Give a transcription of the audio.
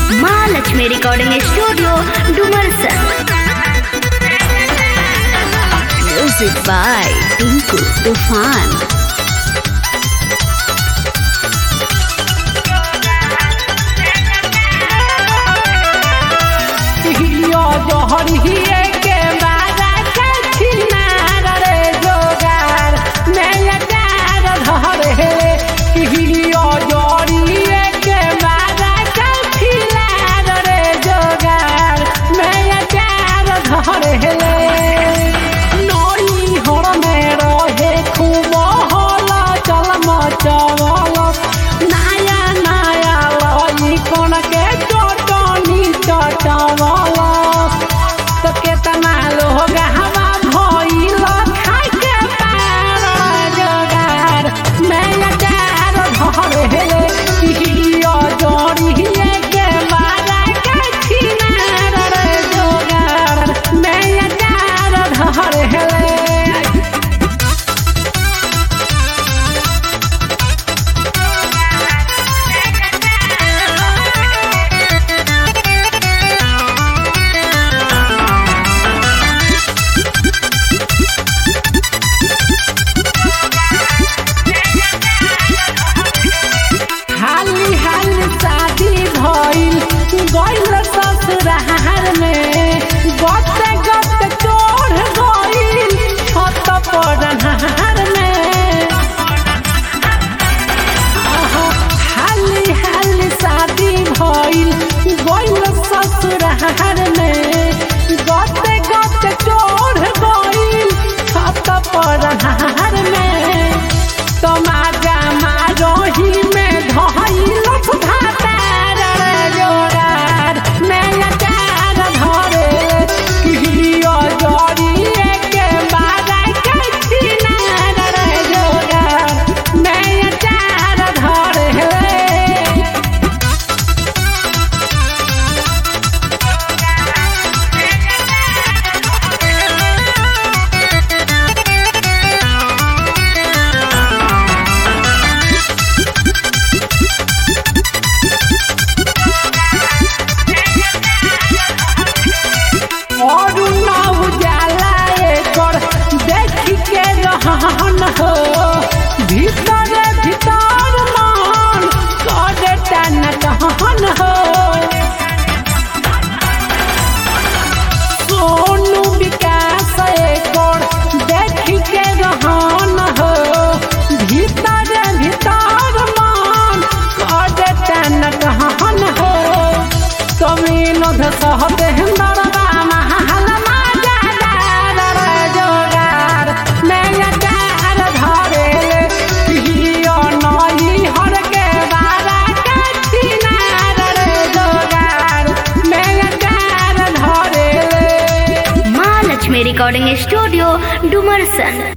Mahalakshmi recording studio Dumarsan music by Tinku Toofan हियो जोहरिए के बाजा के छिनार रे जोगार मैं कार धर हे हियो जोहरिए के बाजा के छिनार रे जोगार मैं कार धर हे नई हर में रहे खूब हला चल मचवल नया नया लई कोन के चटनी चटवल तो केतना लोग हवा भइल खाइ के पार जोगार मैं कार धर हे कियो जोड़िए के मारा के छिनार रे जोगार मैं कार धर हे हाली हाली शादी भइल गइल ससुरार में गते गते चोर गइल छत पर नहार में आहा, हाली हाली शादी भइल गइल ससुरार में गते गते चोर गइल छत पर नहार में तमाजा मारोही में धइल सुधातार रे जोरार मैं चार धरे किहियो जोड़िए के बाजा के छिनार रे जोरार मैं चार धरे और ना उजाला एकर देख के रहन हो भीतर भीतर मन करे टन टहन हो सोनू विकास एकर देख के रहन हो भीतर भीतर मन करे टन टहन हो समीन सहते नरवा महल माजादार जोगार मैं कार धरे हियो नई हर के बारा के छिनार रे जोगार मैं कार धरे महालक्ष्मी रिकॉर्डिंग स्टूडियो डुमरसन